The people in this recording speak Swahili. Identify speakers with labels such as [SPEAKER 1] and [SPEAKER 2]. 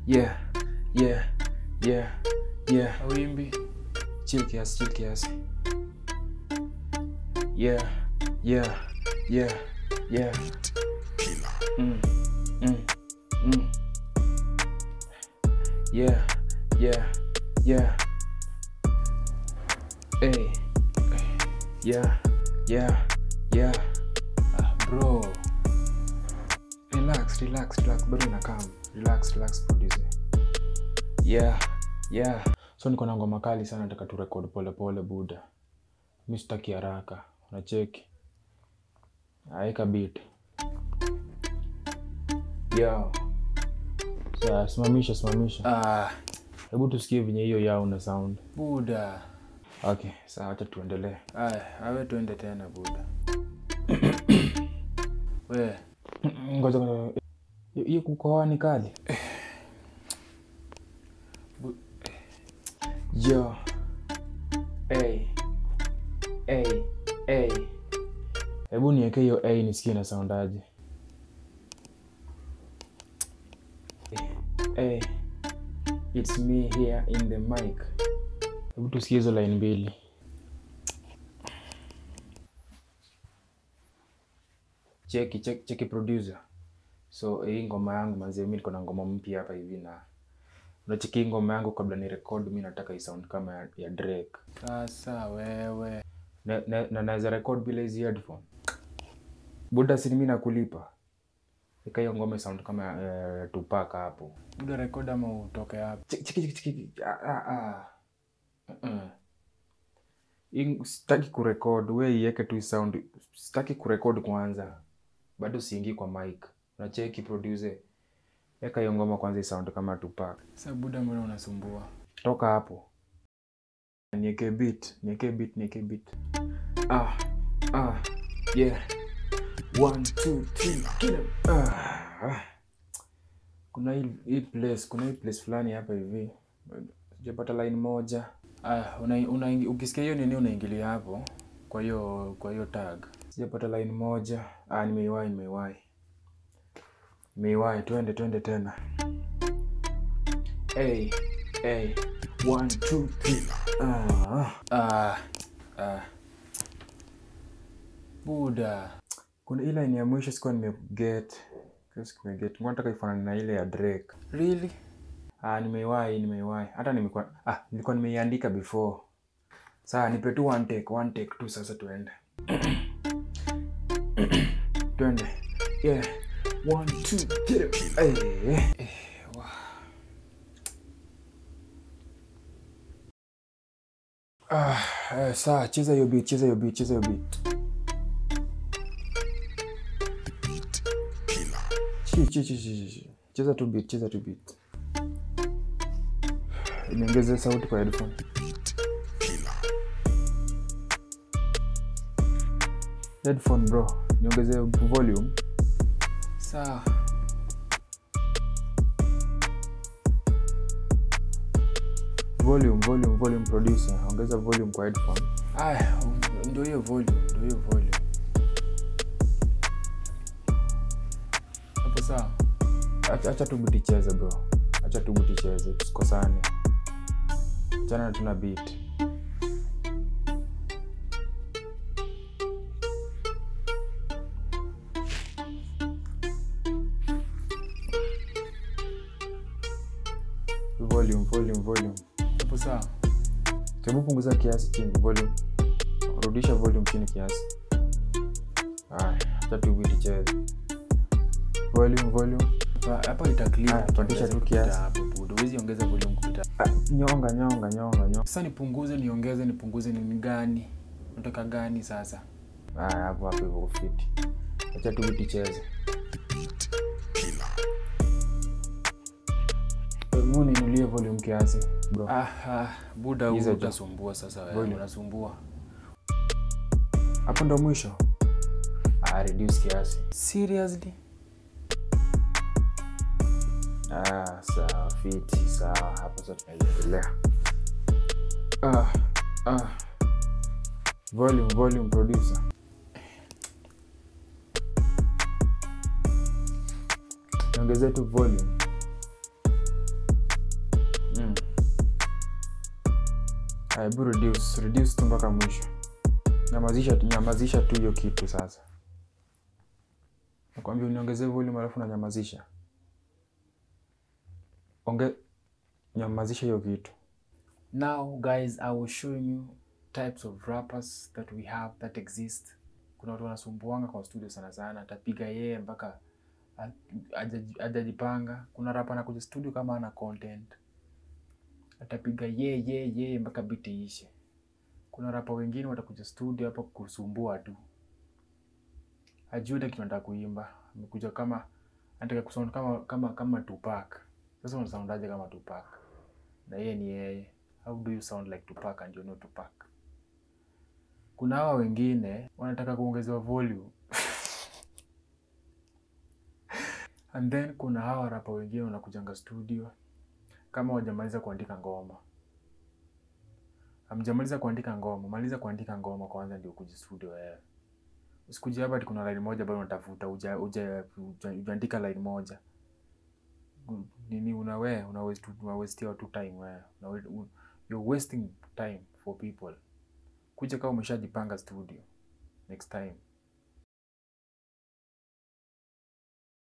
[SPEAKER 1] yeah yeah yeah yeah
[SPEAKER 2] awimbi
[SPEAKER 1] chill kiasi chill kiasi yeah yeah yeah yeah mm, mm, mm. yeah yeah yeah hey yeah yeah yeah
[SPEAKER 2] ah, bro
[SPEAKER 1] relax relax relax bado inakam relax relax producer yeah yeah so niko na ngoma kali sana nataka tu record pole pole buda mi sitaki haraka unacheki aeka beat yo Sa, simamisha simamisha
[SPEAKER 2] ah,
[SPEAKER 1] hebu tusikie venye hiyo yao na sound
[SPEAKER 2] buda
[SPEAKER 1] okay saa wacha tuendelee
[SPEAKER 2] aya awe tuende tena buda we
[SPEAKER 1] ngoja ngoja. Hiyo- hiyo kukohoa ni kali
[SPEAKER 2] Bu-
[SPEAKER 1] yo hey. Hey. Hey. hebu niweke hiyo a nisikie na soundaje hey. It's me here in the mic hebu tusikie hizo line mbili cheki cheki, cheki producer so hii ngoma yangu manzie mi niko na ngoma mpya hapa hivi na unacheki hii ngoma yangu kabla ni record mi nataka isound kama ya, ya drake
[SPEAKER 2] sasa wewe
[SPEAKER 1] na, na, na naweza record bila hizi headphone buda sini mi nakulipa ika hiyo ngoma sound kama ya uh, tupaka hapo
[SPEAKER 2] buda rekod ama utoke hapo
[SPEAKER 1] Cheki, cheki, cheki, cheki. Ah, ah, ah. Uh-uh. Hii sitaki kurekod we iweke tu sound sitaki kurekod kwanza bado siingii kwa mic unacheki producer weka hiyo ngoma kwanza isound kama tupak
[SPEAKER 2] sa buda mbona unasumbua
[SPEAKER 1] toka hapo nieke beat nieke beat nieke beat ah ah yeah one two three get 'em. ah, ah. kuna hii, hii place kuna hii place fulani hapa hivi sijapata line moja
[SPEAKER 2] aya una, una, ukisikia hiyo nini unaingilia hapo kwa hiyo kwa hiyo tag
[SPEAKER 1] sijapata line moja ah, nimeiwahi nimeiwahi nimeiwahi twende twende tena hey, hey. One, two, three. Ah, ah.
[SPEAKER 2] ah, ah. buda
[SPEAKER 1] kuna ile line ya mwisho sikuwa nimeget nimeget nataka ifanane na ile ya drake
[SPEAKER 2] really
[SPEAKER 1] ah, nimeiwahi nimeiwahi hata nimekuwa ah, nilikuwa nimeiandika before saa nipe tu one take one take tu sasa tuende twende yeah one two get it hey. Ah, eh, saa cheza hiyo beat cheza hiyo beat cheza hiyo beat Chi, chi, chi, chi, chi. cheza tu beat cheza tu beat niongeze sauti kwa headphone headphone bro niongeze volume
[SPEAKER 2] sawa
[SPEAKER 1] volume volume volume producer ongeza volume kwa headphone
[SPEAKER 2] aya ndio hiyo volume ndio hiyo volume hapo sawa
[SPEAKER 1] acha acha tu buti cheze bro acha tu buti cheze tusikosane chana na tuna beat volume volume volume
[SPEAKER 2] hapo sawa
[SPEAKER 1] hebu punguza kiasi chini volume rudisha volume chini kiasi haya acha tu beat cheze volume volume
[SPEAKER 2] Hapa- hapa ita clear
[SPEAKER 1] Aya, pandisha tu
[SPEAKER 2] kupita
[SPEAKER 1] kiasi.
[SPEAKER 2] hapo buda huwezi ongeza volume kupita
[SPEAKER 1] Ah, nyonga nyonga nyonga nyonga
[SPEAKER 2] sasa nipunguze niongeze nipunguze ni gani nataka gani sasa
[SPEAKER 1] haya hapo hapo hivyo kufiti acha tu beat cheze hebu ninulie volume kiasi bro
[SPEAKER 2] ah, ah, buda huu
[SPEAKER 1] Hizo tu.
[SPEAKER 2] utasumbua sasa wewe
[SPEAKER 1] Volume.
[SPEAKER 2] unasumbua
[SPEAKER 1] hapo ndo mwisho ah, reduce kiasi
[SPEAKER 2] seriously
[SPEAKER 1] ah, sawa fiti sawa hapo sasa tunaendelea ah, ah. volume volume producer niongezee tu volume hebu reduce reduce tu mpaka mwisho nyamazisha nyamazisha tu hiyo kitu sasa nakwambia uniongezee volume alafu nanyamazisha onge nyamazisha hiyo kitu
[SPEAKER 2] Now, guys, I was showing you types of rappers that we have that exist. Kuna watu wanasumbuanga kwa studio sana sana, atapiga yeye mpaka a- hajaji- hajajipanga. Kuna rapa anakuja studio kama ana content, atapiga ye ye ye mpaka beat iishe. Kuna rapa wengine watakuja studio hapa kusumbua tu, hajui hata kitu anataka kuimba. Amekuja kama anataka kusound kama kama kama Tupac. Sasa unasoundaje kama Tupac? Na yeye ni yeye. How do you sound like Tupac and you're not Tupac? Kuna hawa wengine wanataka kuongezewa volume. And then kuna hawa rapa wengine wanakujanga studio kama wajamaliza kuandika ngoma. Hamjamaliza kuandika ngoma, maliza kuandika ngoma kwanza ndio kuja studio wewe. Usikuje hapa ati kuna line moja bado unatafuta uja uja uja- ujaandika line moja. U- Nini una wewe una waste una waste watu time wewe. Una wa- u- You're wasting time for people. Kuja kama umeshajipanga studio next time.